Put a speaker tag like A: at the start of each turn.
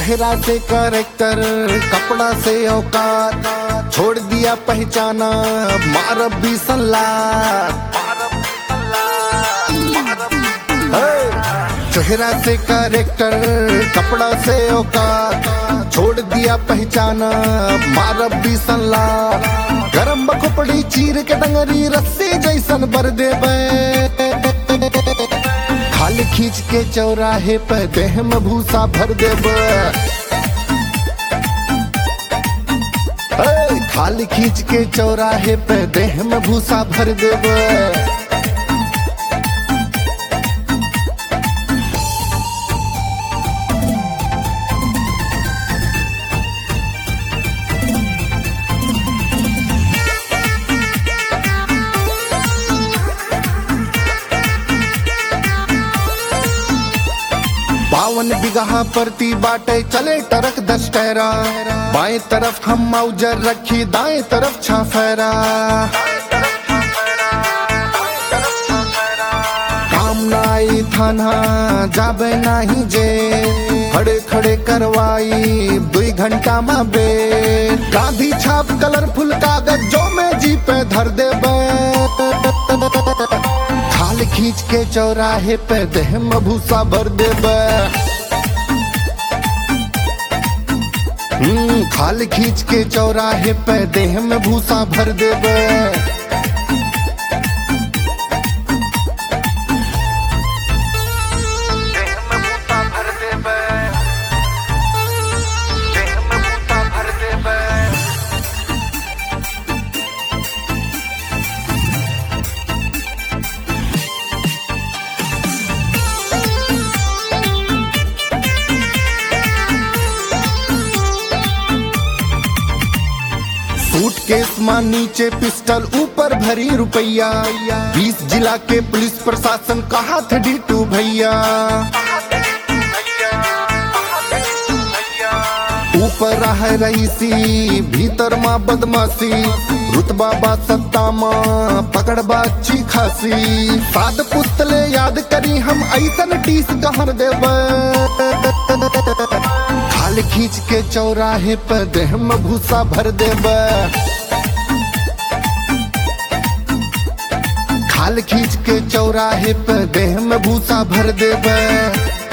A: चेहरा से करेक्टर कपड़ा से औकात छोड़ दिया पहचाना मार भी सलाह चेहरा से करेक्टर कपड़ा से औकात छोड़ दिया पहचाना मार भी सलाह गरम बखुपड़ी चीर के डंगरी रस्सी जैसन बर देबे खाल खींच के चौराहे पे देह में भूसा भर देब खाल खींच के चौराहे पे देह में भूसा भर देब बावन बिगहा परती बाटे चले टरक दस टहरा बाएं तरफ हम मौजर रखी दाएं तरफ छाफेरा काम नाई थाना जाबे नाही जे खड़े खड़े करवाई दुई घंटा में बे गांधी छाप कलरफुल कागज जो मैं जी पे धर दे खाल खींच के चौराहे पे देह में भूसा भर देबे हम्म, खाल खींच के चौराहे पे देह में भूसा भर देबे
B: देह में बूता भर देबे देह में बूता भर देबे
A: सूटकेस मां नीचे पिस्टल ऊपर भरी रुपया बीस जिला के पुलिस प्रशासन कहा थे डीटू भैया ऊपर रह रईसी भीतर माँ बदमाशी रुतबा बा सत्ता माँ पकड़ बा अच्छी खासी साद पुस्तले याद करी हम ऐसन टीस कहर देब खाल खींच के चौराहे पर देह में भूसा भर देब खाल खींच के चौराहे पर देह में भूसा भर देब